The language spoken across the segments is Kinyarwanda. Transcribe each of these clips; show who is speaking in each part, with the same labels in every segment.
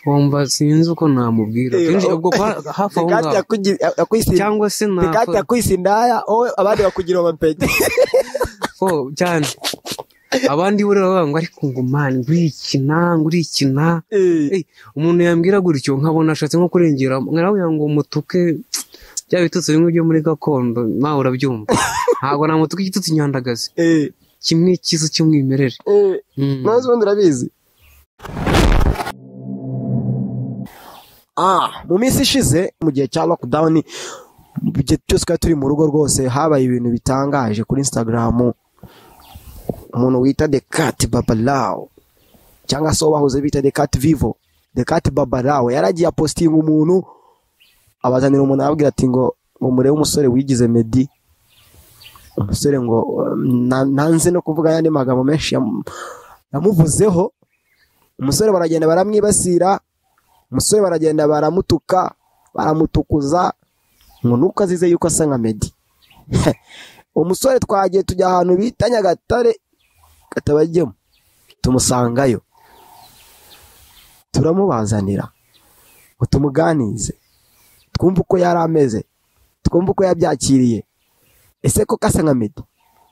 Speaker 1: wumva sinzi uko namubwira kenshi ubwo kwa- hafi aho
Speaker 2: Pikati
Speaker 1: ngaho
Speaker 2: yakugi- yakwisi-
Speaker 1: cyangwa se
Speaker 2: Pikati
Speaker 1: nakora
Speaker 2: yakwisi indaya wowe abandi bakugira amapeti
Speaker 1: oh, cyane abandi buriya bavuga ngo ariko ngo mani ngurikina ngurikina Eh, umuntu yambwira gutyo nkabona ashatse nko kurengera nkarawugira ngo mutuke bya bitutsi bimwe byo muri gakondo nawe urabyumva ntabwo namutuka igitutsi nyandagazi kimwe cyiza cy'umwimerere Mm.
Speaker 2: maze ubundi urabizi ah mu minsi ishize mu gihe cya lockdown mu gihe cyose twari turi mu rugo rwose habaye ibintu bitangaje kuri instagram umuntu wita the cat babalawo cyangwa se uwo bahoze bita the cat vivo the cat babalawo yaragiye apositinga umuntu abazanira umuntu arababwira ati ngo ngo murebe umusore wigize medi umusore ngo um, na- nanze no kuvuga ayandi magambo menshi yam- yamuvuzeho umusore baragenda baramwibasira umusore baragenda baramutuka baramutukuza ngo nuko azize yuko asa nka medi umusore twagiye tujya ahantu bita nyagatare katabagemo tumusangayo turamubazanira ngo tumuganize twumve uko yari ameze twumve uko yabyakiriye ese ko kasa nka meddy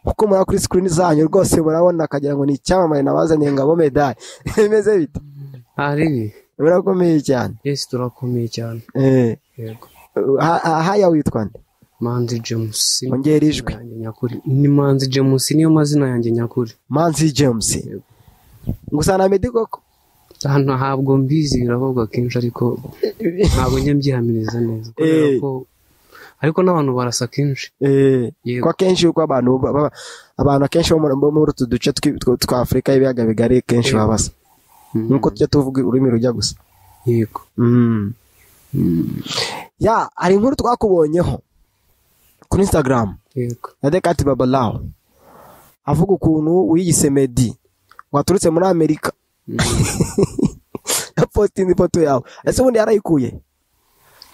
Speaker 2: kuko muraba kuri sikirini zanyu rwose murabona akagira ngo ni icyamamare nabazaniye ngabo medali bimeze bite
Speaker 1: Aribi,
Speaker 2: birakomeye cyane
Speaker 1: yes turakomeye cyane
Speaker 2: Eh,
Speaker 1: yego
Speaker 2: ha- ha- haya witwa nde
Speaker 1: manzi james
Speaker 2: ongera ijwi
Speaker 1: yanjye nyakuri ni manzi james niyo mazina yanjye nyakuri
Speaker 2: manzi james gusa na meddy koko
Speaker 1: hano ntabwo mbizi biravuga kenshi ariko ntabwo njya mbyihamiza neza kubera
Speaker 2: Eh.
Speaker 1: ko ariko n'abantu barasa kenshi
Speaker 2: Eh,
Speaker 1: Yego.
Speaker 2: ko akenshi yuko abantu ba- ba- abantu akenshi bo muri- bo muri utu duce twi- tw- twa afurika y'ibiyaga bigari kenshi
Speaker 1: Yego.
Speaker 2: baba basa nk'uko tujya tuvuga ururimi rujya gusa
Speaker 1: yego
Speaker 2: Mm. ya hari inkuru twakubonyeho kuri instagram
Speaker 1: yego
Speaker 2: na Dekati Babalawo avuga ukuntu wiyise Medi waturutse muri Amerika yapositinze ifoto yawe ese ubundi yarayikuye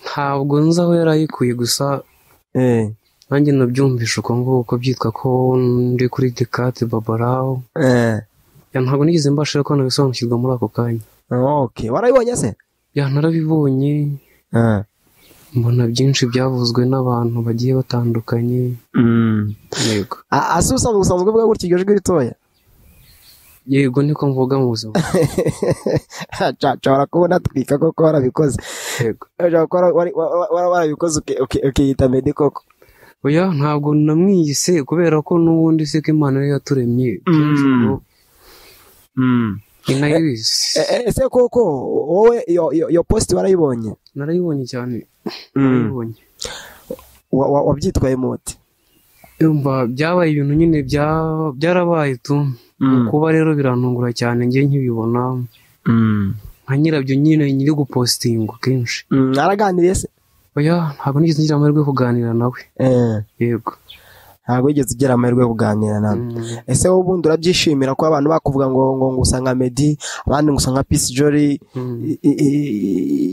Speaker 1: ntabwo nzi aho yari ayikuye gusa
Speaker 2: Eh,
Speaker 1: nanjye nabyumvishe uko nguko byitwa ko ndi kuri dekate babarawo
Speaker 2: eh,
Speaker 1: Ya, ntabwo nigeze mbasha ko nabisobanukirwa muri ako kanya
Speaker 2: ok warayibonye se
Speaker 1: Ya, narabibonye
Speaker 2: Eh,
Speaker 1: mbona byinshi byavuzwe n'abantu bagiye batandukanye
Speaker 2: mm.
Speaker 1: yego
Speaker 2: A- ase usanzwe usanzwe uvuga gutya iryo jwi ritoya
Speaker 1: yego niko mvuga mu buzima
Speaker 2: Ca- nshobora kubona atwika koko warabikoze
Speaker 1: yego
Speaker 2: Ushobora kuba wari- wa- wa- wa- warabikoze uki- uki- ukiyita Medi koko
Speaker 1: oya ntabwo namwiyise kubera ko n'ubundi se ko imana yari yaturemye kenshi
Speaker 2: Mm.
Speaker 1: ngo inayibizi
Speaker 2: Eh, eh, ese koko wowe iyo- iyo iyo positi warayibonye
Speaker 1: narayibonye cyane
Speaker 2: Mm.
Speaker 1: narayibonye
Speaker 2: Wa- wa- wabyitwayemo uti
Speaker 1: yumva byabaye ibintu nyine bya- byarabaye tu
Speaker 2: Mm.
Speaker 1: kuba rero birantungura cyane njye nkibibona nka nyirabyo nyine nyiri gupositinga kenshi
Speaker 2: Mm, Naraganiriye se
Speaker 1: oya ntabwo nigeze ngira amahirwe yo kuganira nawe
Speaker 2: Eh,
Speaker 1: yego
Speaker 2: ntabwo wigeze ugira amahirwe yo kuganira nawe
Speaker 1: Mm.
Speaker 2: ese wowe ubundi urabyishimira ko abantu bakuvuga ngo ngo ngo usa nka medi abandi ngo usa nka pisi jori
Speaker 1: Mm.
Speaker 2: i- i-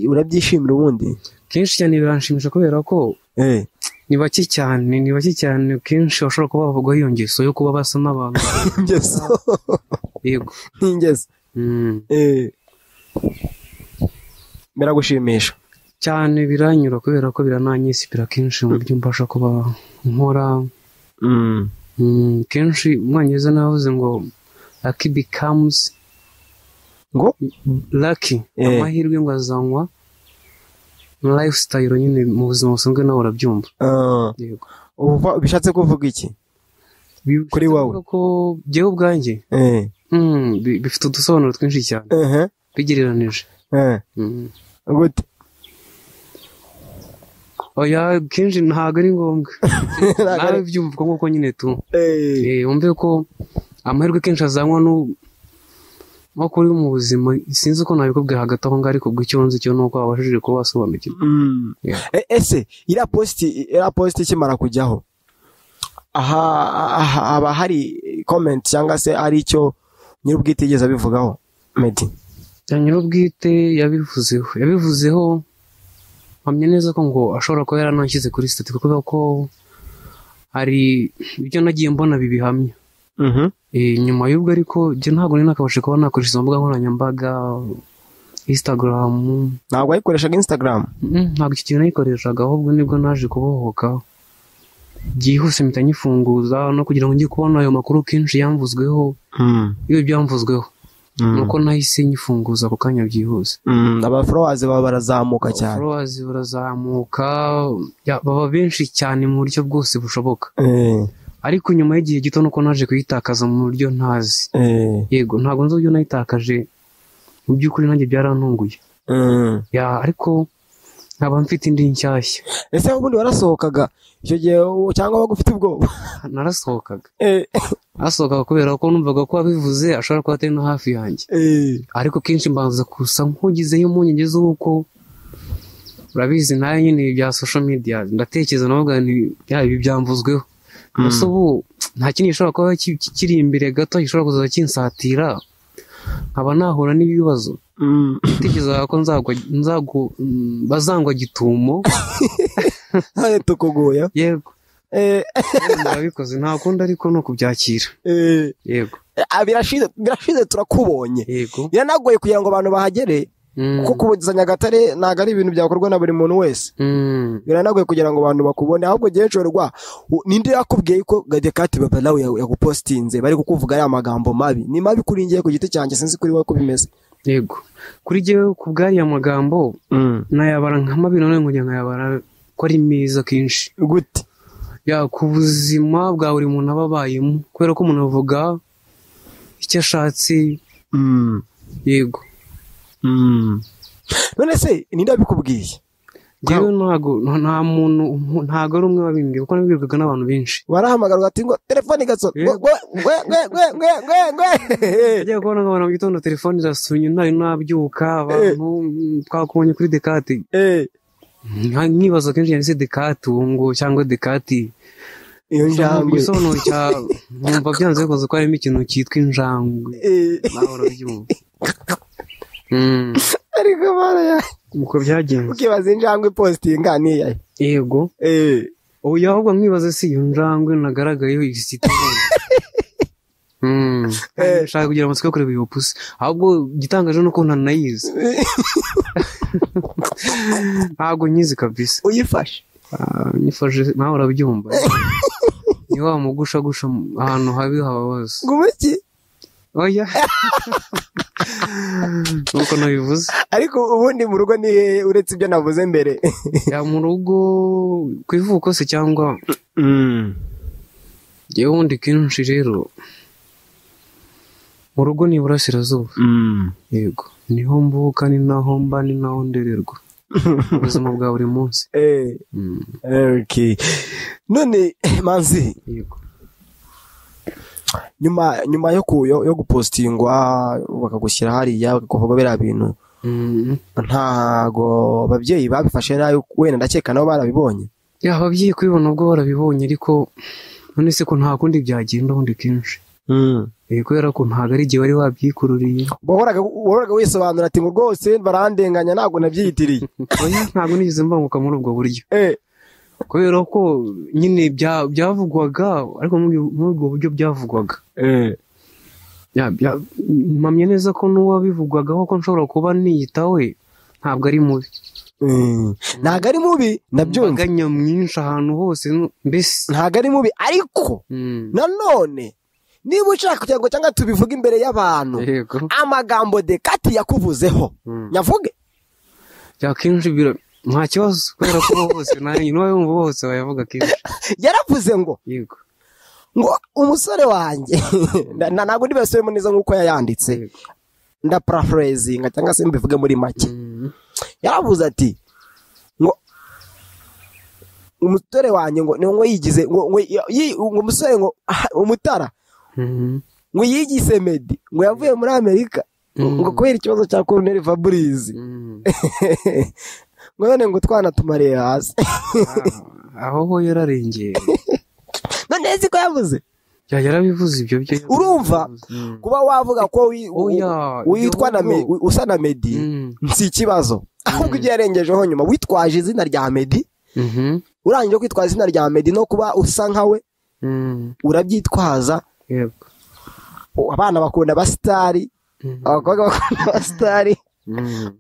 Speaker 2: i- urabyishimira ubundi
Speaker 1: kenshi cyane biranshimisha kubera ko
Speaker 2: Eh,
Speaker 1: ni bake cyane ni bake cyane kenshi bashobora kuba bavugwaho iyo ngeso yo kuba basa n'abantu
Speaker 2: ingeso
Speaker 1: yego
Speaker 2: ni ingeso
Speaker 1: Mm.
Speaker 2: Eh. biragushimisha
Speaker 1: cyane biranyura kubera ko birananyisipira kenshi mu buryo mbasha kuba nkora
Speaker 2: Mm.
Speaker 1: Mm, kenshi umwongereza navuze ngo lucky becomes
Speaker 2: ngo
Speaker 1: laki
Speaker 2: Eh.
Speaker 1: amahirwe ngo azanywa lifestyle nyine mu buzima busanzwe nawe urabyumva
Speaker 2: eh,
Speaker 1: yego
Speaker 2: uva- bishatse kuvuga iki Kuri wowe?
Speaker 1: Bivuga ko jyewe ubwanjye
Speaker 2: Eh,
Speaker 1: mm, bi- bifite udusobanuro twinshi cyane
Speaker 2: ehe,
Speaker 1: bigereranije
Speaker 2: eh,
Speaker 1: Mm.
Speaker 2: gute
Speaker 1: oya kenshi ntabwo ari ngombwa nawe byumva uko nguko nyine tu
Speaker 2: Eh,
Speaker 1: Eh, wumve ko amahirwe kenshi azanywa nu- nko kuri mu buzima sinzi uko nabikubwira hagati aho ngaho ariko ubwo icyo nzi cyo ni uko wabashije kuba wasobanukirwa
Speaker 2: Mm.
Speaker 1: Yeah.
Speaker 2: E- ese iriya positi iriya positi ikimara kujyaho aha aha- haba hari komenti cyangwa se ari icyo nyir'ubwite yigeze abivugaho medi
Speaker 1: ya nyir'ubwite yabivuzeho yabivuzeho mpamya neza ko ngo ashobora kuba yaranashyize kuri sitati kubera ko hari ibyo nagiye mbona bibihamya Eh, nyuma y'ubwo ariko njye ntabwo nari nakabashe kuba nakoresha izo mbuga nkoranyambaga isitagaramu
Speaker 2: ntabwo wayikoreshaga instagram
Speaker 1: ntabwo iki kintu nayikoreshaga ahubwo nibwo naje kubohoka byihuse mpita nyifunguza no kugira ngo njye kubona ayo makuru kenshi yamvuzweho iyo byamvuzweho nuko nahise nyifunguza ako kanya byihuse
Speaker 2: abaforowazi baba barazamuka cyane
Speaker 1: followers barazamuka ya, baba benshi cyane mu buryo bwose bushoboka
Speaker 2: Eh,
Speaker 1: ariko nyuma y'igihe gito nuko naje kuyitakaza mu buryo ntazi
Speaker 2: eh,
Speaker 1: yego ntabwo nzi uburyo nayitakaje mu by'ukuri nanjye byarantunguye
Speaker 2: mm.
Speaker 1: ya ariko nkaba mfite indi nshyashya
Speaker 2: ese ubundi warasohokaga icyo gihe u- cyangwa waba ufite ubwoba
Speaker 1: narasohokaga
Speaker 2: Eh,
Speaker 1: nasohokaga kubera ko numvaga ko abivuze ashobora kuba atari no hafi yanjye
Speaker 2: eh,
Speaker 1: ariko kenshi mbanza gusa nk'ugizeyo impungenge z'uko urabizi nayo nyine bya social media ndatekereza navuga nti yaba ibi byamvuzweho gusa ubu nta kindi gishobora kuba ki- ki- kiri imbere gato gishobora kuzaza kinsatira nkaba nahura n'ibibazo
Speaker 2: mm.
Speaker 1: natekerezaga ko nzagwa nzagwa- mm, bazangwa gitumo
Speaker 2: Hano tukugoya
Speaker 1: yego
Speaker 2: Eh,
Speaker 1: kandi murabikoze nta kundi ariko ni ukubyakira
Speaker 2: eh,
Speaker 1: yego
Speaker 2: ah, birashize birashize turakubonye
Speaker 1: yego
Speaker 2: biranagoye kugira ngo abantu bahagere
Speaker 1: Mm,
Speaker 2: kuko kubugeza nyagatare ntabwo ari ibintu byakorwa na buri muntu wese
Speaker 1: mm,
Speaker 2: biranagoye kugira ngo abantu bakubone ahubwo gecurwa ninde yakubwiye ko gadekati babalawe yagupositinze bari kukuvuga ariya magambo mabi ni mabi kuri ngiye ku giti cyanjye sinzi kuri wowe ko bimeze
Speaker 1: yego kuri jyewe ku bw'ariya magambo nayabara nka mabiri none ngo nkayabara ko ari meza kenshi
Speaker 2: gute
Speaker 1: ya ku buzima bwa buri muntu aba abayemo kubera ko umuntu avuga icyo ashatse yego
Speaker 2: none se ninde wabikubwiye
Speaker 1: ngewe ntago nta muntu ntago ari umwe wabimbwiye kuko nabibwirwaga n'abantu benshi
Speaker 2: warahamagarwa ati ngo telefone igatsora
Speaker 1: Yego. Yagiye kubona nkabona mu gitondo telefone irasunye ntayo nabyuka abantu mm, twakubonye kuri dekati Nka- nkibaza kenshi yanditse dekati ubu ngo cyangwa dekati
Speaker 2: iyo njangwe
Speaker 1: igisobanuro cya nkumva byanze bikoze ko harimo ikintu cyitwa injangwe
Speaker 2: Eh,
Speaker 1: nawe urabyumva Mm,
Speaker 2: ariko bara ya
Speaker 1: uko byagenze
Speaker 2: ukibaza injangwe ipositinga niyayo
Speaker 1: yego ubu ahubwo nkibaza si iyo njangwe nagaragayeho igisitabone nshaka kugira amatsiko yo kureba iyo pusi ahubwo igitangaje ni uko ntanayizi ntabwo nyizi kabisa
Speaker 2: uyifashe
Speaker 1: Ah, nyifashe nawe urabyumva ni wa mugushagusha mu- ahantu habi hababaza
Speaker 2: ngumuki
Speaker 1: oya nuko nabivuze
Speaker 2: ariko ubundi mu rugo ni hehe uretse ibyo navuze mbere
Speaker 1: ya mu rugo ku ivuko se cyangwa yewe wundi kenshi rero mu rugo ni iburasirazuba yego niho mvuka ni naho mba ni naho ndererwa ubuzima bwa buri munsi
Speaker 2: Eh,
Speaker 1: Mm,
Speaker 2: okay. none manzi
Speaker 1: yego
Speaker 2: nyuma nyuma yo ku yo, yo gupositingwa bakagushyira hariya bakakuvuga biriya bintu
Speaker 1: Mm,
Speaker 2: ntago ababyeyi babifashe nabi wenda ndakeka nabo barabibonye
Speaker 1: ya ababyeyi kubibona ubwo barabibonye ariko none se ko nta kundi byagenda ubundi kenshi Eh, kubera ko ntabwo ari igihe wari wabyikururiye
Speaker 2: wahoraga wahoraga wisobanura ati ngo rwose barandenganya ntabwo nabyiyitiriye
Speaker 1: Oya, ntabwo nigeze mbanguka muri ubwo buryo
Speaker 2: Eh,
Speaker 1: kubera ko nyine bya- byavugwaga ariko muri muri ubwo buryo byavugwaga
Speaker 2: eh,
Speaker 1: Ya- bya- mpamya neza ko n'uwabivugwagaho ko nshobora kuba niyitawe ntabwo ari mubi
Speaker 2: mm. ntago ari mubi
Speaker 1: Imbaga
Speaker 2: ndabyumva
Speaker 1: nyamwinshi ahantu hose no- mbese
Speaker 2: ntago ari mubi ariko
Speaker 1: Mm,
Speaker 2: nanone niba ushaka kugira ngo cyangwa tubivuge imbere y'abantu
Speaker 1: yego
Speaker 2: amagambo dekati yakuvuzeho
Speaker 1: Mm.
Speaker 2: nyavuge
Speaker 1: Ya, kenshi bira- nta kibazo kubera ko bo bose nanjye n'ubayumva bose bayavuga kenshi
Speaker 2: yaravuze ngo
Speaker 1: yego
Speaker 2: ngo umusore wanjye na- na- ntabwo ndibasubiremo neza nk'uko yayanditse
Speaker 1: Yego.
Speaker 2: ndaparafurezinga cyangwa se mbivuge muri make
Speaker 1: Mm,
Speaker 2: yaravuze ati ngo umusore wanjye ngo ni ngo yigize ngo ngo yi- ngo umusore ngo ah, umutara
Speaker 1: mm,
Speaker 2: ngo yigize medi ngo yavuye muri amerika
Speaker 1: Mm.
Speaker 2: ngo kubera ikibazo cya koroneri faburizi
Speaker 1: mm.
Speaker 2: ngo none ngo utwana tumareye hasi
Speaker 1: Ah, aho ho yararengeye
Speaker 2: none nzi ko yavuze
Speaker 1: Ya, yarabivuze ibyo byo
Speaker 2: Urumva?
Speaker 1: Mm.
Speaker 2: kuba wavuga ko wi-
Speaker 1: Oya,
Speaker 2: u- witwa na me-
Speaker 1: igihugu.
Speaker 2: usa na medi
Speaker 1: Mm.
Speaker 2: si ikibazo ahubwo ibyo yarengejeho nyuma witwaje izina rya medi
Speaker 1: Mhm.
Speaker 2: urangije kwitwaza izina rya medi no kuba usa nkawe
Speaker 1: Mm.
Speaker 2: urabyitwaza
Speaker 1: yego
Speaker 2: abana bakunda abasitari
Speaker 1: Mhm.
Speaker 2: abakobwa bakunda abasitari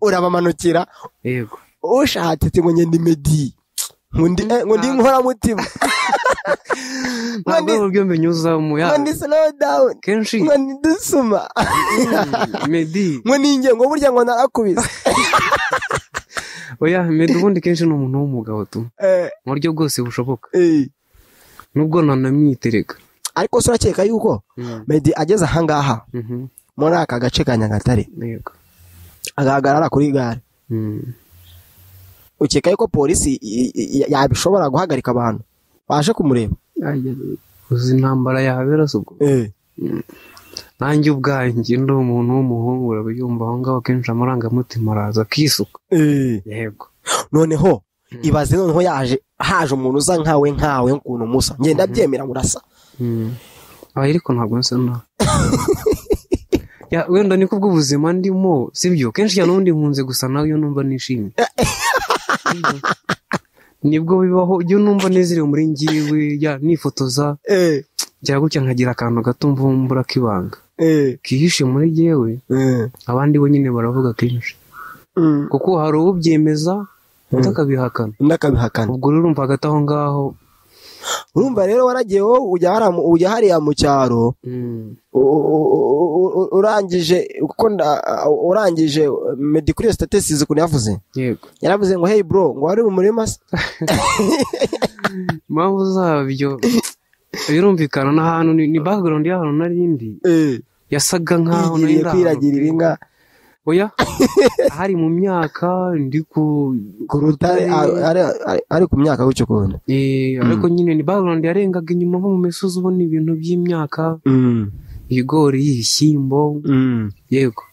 Speaker 2: urabamanukira
Speaker 1: yego
Speaker 2: ushatse ati ngo ngende medi ngo ndi eh, ngo ndi inkoramutima ngo
Speaker 1: ntabwo
Speaker 2: ndi
Speaker 1: ari uburyo mbinyuza mu
Speaker 2: ngo
Speaker 1: yandi
Speaker 2: ndi slow down
Speaker 1: kenshi
Speaker 2: ngo ndi dusuma
Speaker 1: medi
Speaker 2: ngo ni ingengo burya ngo narakubise
Speaker 1: oya medi ubundi kenshi ni umuntu w'umugabo tu
Speaker 2: Eh,
Speaker 1: mu buryo bwose bushoboka
Speaker 2: eh.
Speaker 1: nubwo nanamwitereka
Speaker 2: ariko se urakeka yuko medi ageze ahangaha
Speaker 1: Mhm,
Speaker 2: muri aka gace ka nyagatare
Speaker 1: yego
Speaker 2: agahagarara kuri gare
Speaker 1: Mm.
Speaker 2: ukeka yuko polisi i- i- i- yabishobora guhagarika abantu baje kumureba
Speaker 1: Ajya, uzi intambara yabera se ubwo nanjye ubwanjye ndi umuntu w'umuhungu urabyumva aho ngaho kenshi amarangamutima araza akisuka yego
Speaker 2: noneho ibaze noneho yaje haje umuntu usa nkawe nkawe ukuntu musa ngenda byemera murasa
Speaker 1: Mm. aba ariko ntabwo nsa nawe Ya, wenda niko bw'ubuzima ndimo sibyo kenshi cyane ubundi nkunze gusa nawe iyo numva nishimye Sibyo? nibwo bibaho iyo numva nezerewe muri njyewe ya nifotoza byaba gutya nkagira akantu gato mvumbura k'ibanga kihishe muri jyewe abandi bo nyine baravuga kenshi kuko hari ubyemeza undi akabihakana
Speaker 2: undi akabihakana
Speaker 1: ubwo rero urumva hagati aho ngaho
Speaker 2: urumva rero waragiye wowe ujya hariya- ujya hariya mu cyaro
Speaker 1: mm,
Speaker 2: u- u- u- urangije uko nda- urangije medi kuri iyo sitatisizi ukuntu yavuze
Speaker 1: yego
Speaker 2: yaravuze ngo hey bro ngo wari mu murima se
Speaker 1: impamvu zabyo birumvikana n'ahantu ni, ni background y'ahantu narindi yasaga nkaho nari
Speaker 2: yigiriye
Speaker 1: ndi
Speaker 2: kwiragirira
Speaker 1: ahantu-
Speaker 2: inka
Speaker 1: oya hari mu myaka ndi ku
Speaker 2: ku rutare ari- ari- ari- ari ku myaka gutyo kubona
Speaker 1: eh, ariko nyine ni background yarengaga inyuma nko mu misozi ubona ibintu by'imyaka ibigori ibishyimbo yego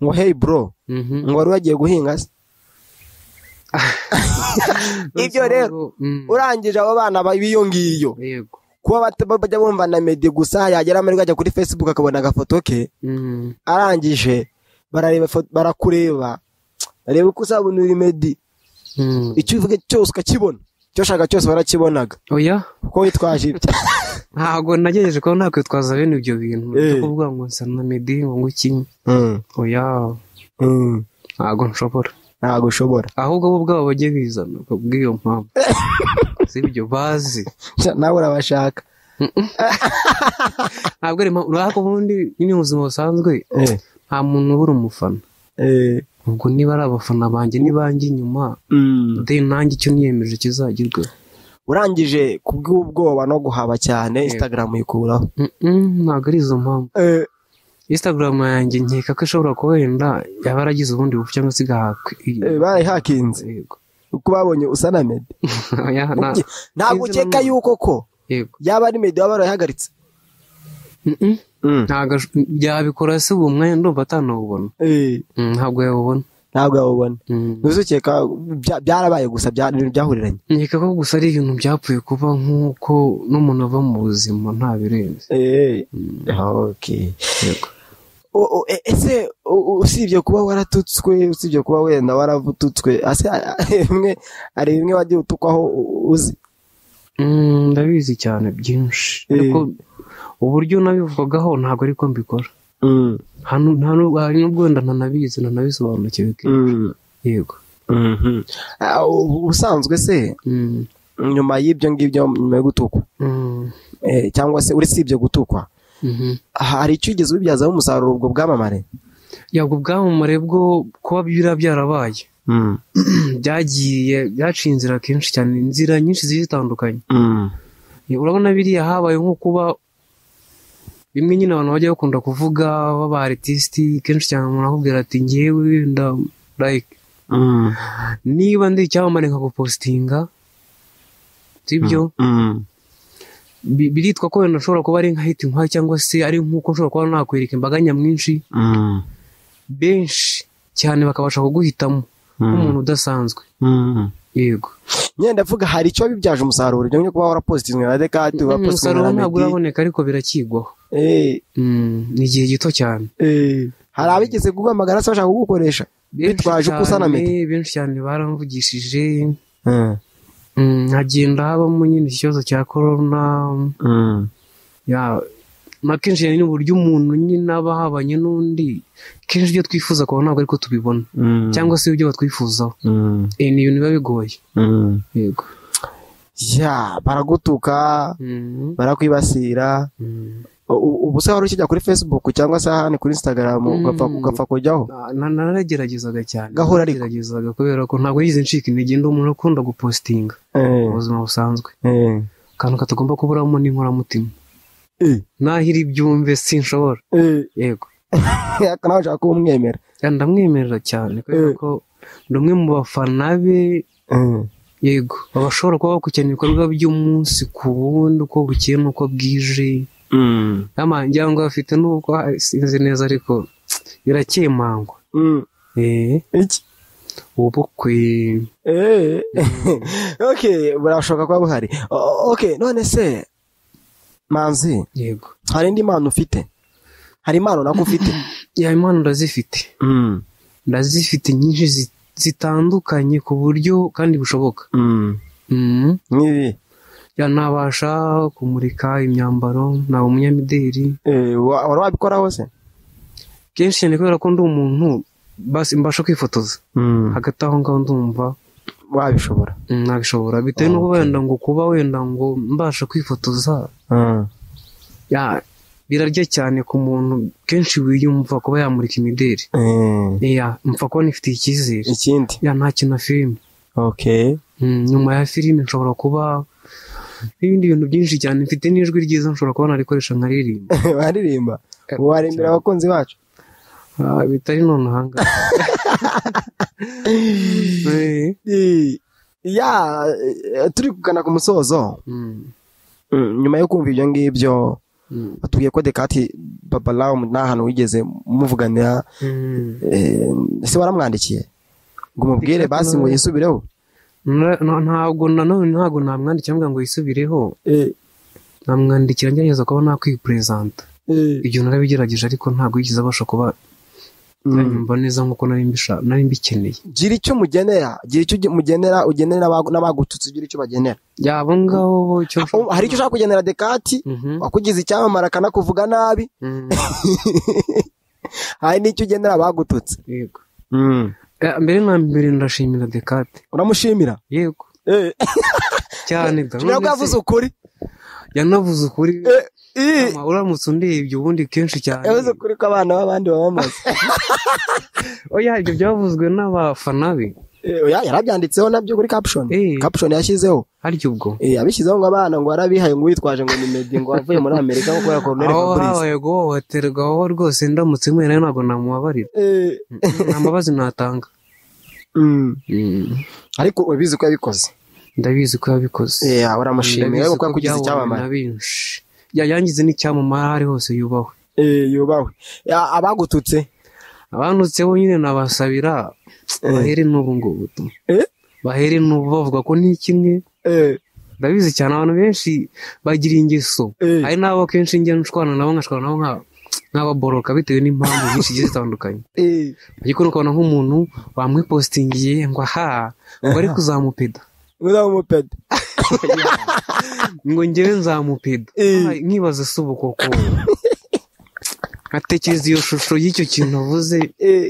Speaker 2: ngo hey bro
Speaker 1: Mhm.
Speaker 2: ngo wari wagiye guhinga se Ibyo rero,
Speaker 1: Mm,
Speaker 2: urangije abo bana ba- b'iyo ngiyo
Speaker 1: yego
Speaker 2: kuba bata- bajya bumva na medi gusa yagera amahirwe ajya kuri facebook akabona agafoto ke
Speaker 1: Mm,
Speaker 2: arangije barareba ifo- barakureba bareba uko uzabona uri medi
Speaker 1: mm.
Speaker 2: icyo uvuga cyose ukakibona icyo ushaka cyose barakibonaga
Speaker 1: oya
Speaker 2: kuko witwaje ibyo
Speaker 1: ntabwo nagerageje kuba nakwitwaza bene ibyo bintu
Speaker 2: Eh.
Speaker 1: cyo kuvuga ngo nsa na medi ngo ngukinye oya ntabwo nshobora
Speaker 2: ntabwo ushobora
Speaker 1: ahubwo bo ubwabo bajye bizana kubw'iyo mpamvu si ibyo bazi
Speaker 2: nawe urabashaka
Speaker 1: ntabwo ari impamvu urabona ko ubundi nyine mu buzima busanzwe nta muntu ubura umufana ubwo niba ari abafana banjye nibanjye inyuma de nanjye icyo niyemeje kizagerwaho
Speaker 2: urangije kubw'ubwoba no guhaba cyane instagram uyikuraho
Speaker 1: Mm-mm, ntabwo ari izo mpamvu instagram yanjye nkeka ko ishobora kuba wenda yaba yaragize ubundi bupfu cyangwa se igahaka
Speaker 2: Eh, barayihakinze.
Speaker 1: Yego.
Speaker 2: uko babonye usa na medi
Speaker 1: Oya, nta-
Speaker 2: ntabwo
Speaker 1: Sinzi
Speaker 2: ukeka
Speaker 1: nanone.
Speaker 2: yuko ko
Speaker 1: yego
Speaker 2: yaba ari medi waba warayihagaritse
Speaker 1: Mm-mm. ntabwo ash- yabikora se uwo mwanya ndumva atanawubona
Speaker 2: Eh,
Speaker 1: Mm, ntabwo yawubona
Speaker 2: ntabwo yawubona
Speaker 1: Mm.
Speaker 2: ntuzukeka bya- byarabaye gusa bya- ibintu byahuriranye
Speaker 1: nkeka ko gusa ari ibintu byapfuye kuba nk'uko n'umuntu ava mu buzima nta birenze
Speaker 2: Okay.
Speaker 1: yego
Speaker 2: O- o- e- ese u- u- usibye kuba waratutswe usibye kuba wenda waravututswe ase bimwe hari bimwe wagiye utukwaho u- uzi
Speaker 1: Mm, ndabizi cyane byinshi ariko uburyo nabivugagaho ntabwo ariko mbikora hano nta nubwo hari n'ubwo wenda ntanabizi ntanabisobanukiwe kenshi. yego
Speaker 2: Ah, u- ubusanzwe se
Speaker 1: Mm.
Speaker 2: nyuma y'ibyo ngibyo nyuma yo gutukwa
Speaker 1: Mm.
Speaker 2: eh, cyangwa se usibye gutukwa
Speaker 1: Mhm.
Speaker 2: hari icyo ugeze ubibyazaho umusaruro ubwo bwamamare
Speaker 1: yabwo ubwamamare bwo kuba biba byarabaye byagiye byaciye inzira kenshi cyane inzira nyinshi zigiye zitandukanye urabona biriya habaye nko kuba bimwe nyine abantu bajya bakunda kuvuga baba artist kenshi cyane umuntu akubwira ati ngewe wenda like niba ndi icyamamare nkagupositinga sibyo Bi- biritwa ko wenda nshobora kuba ari nka hiti nkwari cyangwa se ari nk'uko nshobora kuba nakwereka imbaga nyamwinshi benshi cyane bakabasha kuguhitamo nk'umuntu udasanzwe yego
Speaker 2: nyine ndavuga hari icyo bibyaje umusaruro ibyo kuba warapositinzwe na dekati warapositinzwe
Speaker 1: umusaruro
Speaker 2: na
Speaker 1: ntabwo
Speaker 2: medi
Speaker 1: uraboneka ariko birakigwaho
Speaker 2: Eh,
Speaker 1: Mm, ni igihe gito cyane
Speaker 2: eh. hari abigeze kuguhamagara se bashaka kugukoresha
Speaker 1: Benshi
Speaker 2: Bitwaje uko usana
Speaker 1: cyane,
Speaker 2: Meddy.
Speaker 1: benshi cyane baramvugishije mm, hagenda habamo nyine ikibazo cya korona ya na kenshi ni uburyo umuntu nyine aba ahabanye n'undi kenshi ibyo twifuza kubona ntabwo ariko tubibona cyangwa se ibyo batwifuzaho iyi ni ibintu biba bigoye yego
Speaker 2: ya baragutuka barakwibasira ubu se wari ukijya kuri facebook cyangwa se ahandi kuri instagram ugapfa ugapfa kujyaho
Speaker 1: Na- narageragezaga cyane
Speaker 2: Gahora ariko.
Speaker 1: narageragezaga kubera ko ntabwo yize ncika intege ndi umuntu ukunda gupositinga
Speaker 2: Eh,
Speaker 1: mu buzima busanzwe
Speaker 2: eh,
Speaker 1: akantu katagomba kuburamo n'inkoramutima
Speaker 2: eh,
Speaker 1: nahiri ibyumve sinshobora
Speaker 2: eh.
Speaker 1: yego
Speaker 2: Ariko nawe ushaka kuba umwemera
Speaker 1: Kandi ndamwemerera cyane kubera
Speaker 2: Eh.
Speaker 1: ko ni umwe mu bafana be
Speaker 2: Eh,
Speaker 1: yego baba bashobora kuba bakurikirana ibikorwa by'umunsi ku wundi uko bukeye n'uko bwije
Speaker 2: mm,
Speaker 1: nama ngira ngo bafite n'ubwo ah, sinzi neza ariko birakemangwa
Speaker 2: mm.
Speaker 1: eh
Speaker 2: iki
Speaker 1: ubukwe
Speaker 2: Eh, ok burashoboka kuba buhari O- ok none se manzi
Speaker 1: yego
Speaker 2: hari indi mpano ufite hari impano nako ufite
Speaker 1: ya impano ndazifite
Speaker 2: Mm,
Speaker 1: ndazifite nyinshi zi- zitandukanye ku buryo kandi bushoboka
Speaker 2: mm.
Speaker 1: Mhm.
Speaker 2: nk'ibi
Speaker 1: ya nabasha kumurika imyambaro naba umunyamideli
Speaker 2: Eh, wa- wari wabikora hose
Speaker 1: kenshi cyane kubera ko ndi umuntu basi mbasha kwifotoza hagati aho ngaho ndumva
Speaker 2: wabishobora
Speaker 1: mm, nabishobora bitewe n'uko wenda ngo kuba wenda ngo mbasha kwifotoza
Speaker 2: Mm.
Speaker 1: ya birarya cyane ku muntu kenshi wiyumva kuba yamurika imideli
Speaker 2: Eh,
Speaker 1: ya mpfa kuba nifitiye icyizere
Speaker 2: ikindi
Speaker 1: ya nta kintu na filime
Speaker 2: ok
Speaker 1: Mm, nyuma ya filime nshobora kuba n'ibindi bintu byinshi cyane mfite n'ijwi ryiza nshobora kuba narikoresha nkaririmba
Speaker 2: waririmba
Speaker 1: Eh,
Speaker 2: waririmbira abakunzi bacu
Speaker 1: Ah, bitari nonaha ngaha Eh,
Speaker 2: Eh, ya eh, turi kugana ku musozo
Speaker 1: mm,
Speaker 2: Mm, nyuma yo kumva ibyo ngibyo
Speaker 1: mm,
Speaker 2: batubwiye ko dekati babalawo nta hantu wigeze muvuganira
Speaker 1: mm.
Speaker 2: eh, ese waramwandikiye ngo umubwire
Speaker 1: Dekati
Speaker 2: basi
Speaker 1: nawe-
Speaker 2: ngo yisubireho
Speaker 1: Na- na- ntabwo nanone ntabwo namwandikira mbwa ngo yisubireho namwandikira ngerageza kuba nakwipurezanta ibyo narabigerageje ariko ntabwo yigeze abasha kuba yanyumva neza nk'uko nari mbisha- nari mbikeneye
Speaker 2: gira icyo mugenera gira icyo uge- mugenera ugenera abagu- n'abagututse gira icyo bagenera
Speaker 1: yaba ngabo bo icyo
Speaker 2: Oh, hari icyo ushaka kugenera dekati
Speaker 1: Mhm,
Speaker 2: wakugize icyamamare akanakuvuga nabi
Speaker 1: mhm,
Speaker 2: hari n'icyo ugenera abagututse
Speaker 1: yego Eh, mbere na mbere ndashimira dekate
Speaker 2: uramushimira
Speaker 1: yego cyane da
Speaker 2: tumenya ko
Speaker 1: none se,
Speaker 2: yavuze ukuri
Speaker 1: yanavuze ukuri
Speaker 2: Eh, ii,
Speaker 1: Mama, uramutse undebye ubundi kenshi cyane
Speaker 2: yavuze ukuri ko abana b'abandi baba bamaze
Speaker 1: oya ibyo byavuzwe n'abafana be
Speaker 2: Eh, oya, yarabyanditseho nabyo kuri caption
Speaker 1: Eh.
Speaker 2: caption yashyizeho
Speaker 1: harya ubwo
Speaker 2: Eh, abishyizeho ngo abana ngo warabihaye ngo witwaje ngo ni medi ngo wavuye muri amerika nko kubera koroneri
Speaker 1: aho
Speaker 2: fabrice
Speaker 1: habaye guhohoterwa aho rwose ndamutse mwe nayo ntabwo namubabarira
Speaker 2: Eh,
Speaker 1: nta mbabazi natanga
Speaker 2: mm. ariko urabizi ko yabikoze
Speaker 1: ndabizi ko yabikoze
Speaker 2: Eh, ya, uramushimiye
Speaker 1: Ndabizi
Speaker 2: ariko ko yakugize
Speaker 1: byabonwe na
Speaker 2: icyamamare
Speaker 1: benshi Ya, yangize n'icyamamare aho ari hose yubahwe
Speaker 2: Eh, yubahwe Ya, abagututse
Speaker 1: abandutseho nyine nabasabira bahere n'ubu ngubu tu.
Speaker 2: Eh?
Speaker 1: bahere n'ubu bavuga ko ni kimwe
Speaker 2: Eh,
Speaker 1: ndabizi cyane abantu benshi bagira ingeso
Speaker 2: Eh.
Speaker 1: hari n'abo kenshi njya nshwana nabo nkashwana nabo nka- nk'ababoroka bitewe n'impamvu nyinshi zigiye zitandukanye
Speaker 2: eh,
Speaker 1: ariko nukabona nk'umuntu wamwipositingiye ngo aha ngo ari kuzamupeda
Speaker 2: uzamupede
Speaker 1: ngo njyewe nzamupeda
Speaker 2: Eh.
Speaker 1: Ah, nkibaza se ubu koko nkatekereza iyo shusho y'icyo kintu avuze
Speaker 2: Eh,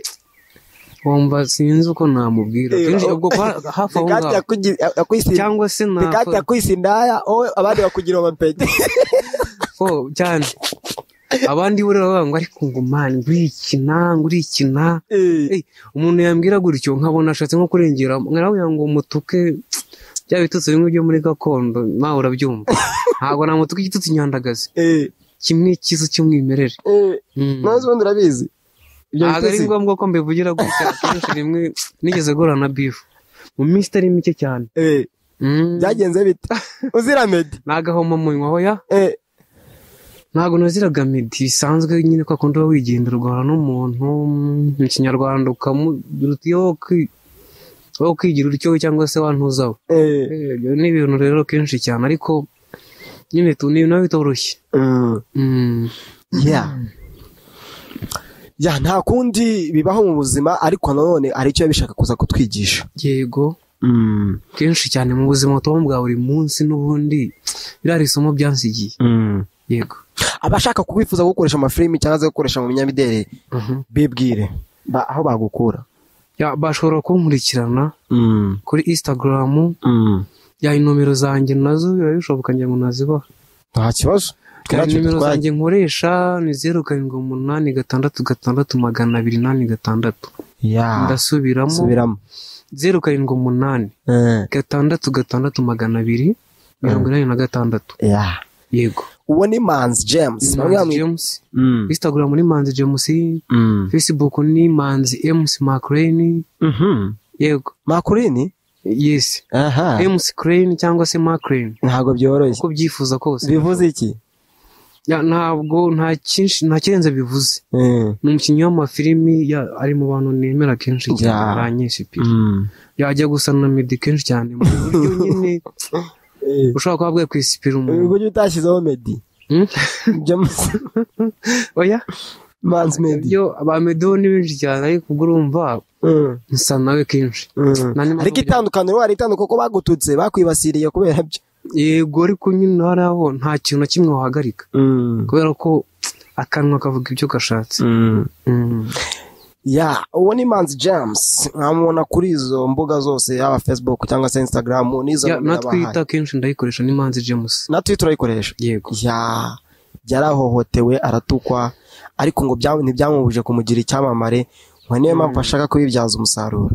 Speaker 1: wumva sinzi uko namubwira
Speaker 2: Eh,
Speaker 1: kenshi
Speaker 2: aho-
Speaker 1: ubwo kwa- hafi aho
Speaker 2: Dekati
Speaker 1: ngaho
Speaker 2: yakugi- yakwisi-
Speaker 1: cyangwa se
Speaker 2: Dekati
Speaker 1: nakora
Speaker 2: yakwise indaya wowe abandi bakugira amapede
Speaker 1: ko cyane abandi buriya bavuga ngo ariko ngo mani ngurikina ngurikina
Speaker 2: Eh,
Speaker 1: Eh, umuntu yambwira gutyo nkabona ashatse nko kurengera nkaravuga ngo mutuke bya bitutsi bimwe byo muri gakondo nawe urabyumva ntabwo namutuka igitutsi nyandagazi
Speaker 2: eh,
Speaker 1: kimwe cyiza cy'umwimerere
Speaker 2: eh.
Speaker 1: Mm.
Speaker 2: none se ubundi urabizi ibyo
Speaker 1: ntabwo ari
Speaker 2: bitutsi?
Speaker 1: ngombwa ko mbivugira gutya kenshi rimwe nigeze guhura na bifu mu minsi itari mike cyane
Speaker 2: Eh,
Speaker 1: Mm.
Speaker 2: byagenze bite uzira medi
Speaker 1: nagahoma mu nywa hoya
Speaker 2: Eh,
Speaker 1: ntabwo naziraga medi bisanzwe nyine ko akunda uba wigendera ugahura n'umuntu mm, mu kinyarwanda ukamugira uti "Yo, kwi- wowe ukigira utyo cyangwa se wantuzaho
Speaker 2: eh.
Speaker 1: Eh, ibyo ni ibintu rero kenshi cyane ariko nyine tu ni ibintu biba bitoroshye
Speaker 2: Mm.
Speaker 1: Mm,
Speaker 2: ya ya nta kundi bibaho mu buzima ariko nanone hari icyo bishaka kuza kutwigisha
Speaker 1: yego kenshi cyane mu buzima tubamo bwa buri munsi n'ubundi biriya ni isomo byansigiye yego
Speaker 2: abashaka kubifuza gukoresha amafilimi cyangwa se gukoresha mu binyamideli bibwire ba- aho bagukura
Speaker 1: Ya, bashobora kunkurikirana
Speaker 2: Mm,
Speaker 1: kuri instagram
Speaker 2: mm.
Speaker 1: ya inomero zanjye nazo biba bishoboka ngira ngo nazibaha
Speaker 2: nta kibazo
Speaker 1: Ya,
Speaker 2: Twatse
Speaker 1: nimero
Speaker 2: twajya-
Speaker 1: zanjye nkoresha ni zeru karindwi umunani gatandatu gatandatu magana abiri inani gatandatu
Speaker 2: Ya,
Speaker 1: ndasubiramo
Speaker 2: subiramo
Speaker 1: zeru karindwi umunani
Speaker 2: Eh,
Speaker 1: gatandatu gatandatu magana abiri mirongo inani na gatandatu
Speaker 2: ya.
Speaker 1: yego
Speaker 2: uwo ni manzi james
Speaker 1: Ni
Speaker 2: bamwe
Speaker 1: manzi
Speaker 2: bamwita-
Speaker 1: james
Speaker 2: Mm,
Speaker 1: instagram ni manzi james
Speaker 2: mm.
Speaker 1: facebook ni manzi ms macrane
Speaker 2: Mhm.
Speaker 1: yego
Speaker 2: makurini
Speaker 1: yes
Speaker 2: aha
Speaker 1: ms crane cyangwa se macrane
Speaker 2: ntabwo byoroshye
Speaker 1: uko byifuza kose
Speaker 2: bivuze iki
Speaker 1: Ya, ntabwo nta cyinshi nta kirenze bivuze
Speaker 2: Eh,
Speaker 1: ni umukinnyi w'amafilimi ya- ari mu bantu nemera kenshi cyane
Speaker 2: Ya.
Speaker 1: aranyesha pe
Speaker 2: mm.
Speaker 1: yajya gusa na medi kenshi cyane mu buryo nyine
Speaker 2: Eh,
Speaker 1: ushobora kuba bwakwisipira
Speaker 2: ubwo
Speaker 1: umuntu
Speaker 2: ujya utashyizeho medi
Speaker 1: Hmm?
Speaker 2: james
Speaker 1: oya
Speaker 2: manzi medi
Speaker 1: ibyo ba medo ni benshi cyane ariko ubwo urumva
Speaker 2: Mm,
Speaker 1: nsa nawe kenshi
Speaker 2: mm.
Speaker 1: Nta n'impamvu
Speaker 2: ariko
Speaker 1: yo-
Speaker 2: itandukaniro hari itanduko ko bagututse bakwibasiriye kubera byo
Speaker 1: yego ariko nyine hariho nta kintu na kimwe wahagarika
Speaker 2: Mm,
Speaker 1: kubera ko akanwa kavuga ibyo gashatse
Speaker 2: mm.
Speaker 1: Mm.
Speaker 2: ya uwo ni manzi james mwamubona kuri izo mbuga zose yaba facebook cyangwa se instagram n'izo
Speaker 1: Ya, na
Speaker 2: nimero bahaye.
Speaker 1: twita kenshi ndayikoresha ni manzi james
Speaker 2: na twitter urayikoresha
Speaker 1: yego
Speaker 2: ya yarahohotewe aratukwa ariko ngo bya- ntibyamubuje kumugira icyamamare ngo niyo mpamvu ashaka kubibyaza umusaruro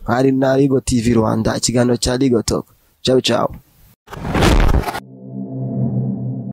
Speaker 2: hari na rigo tv rwanda ikiganiro cya rigo talk ciao ciao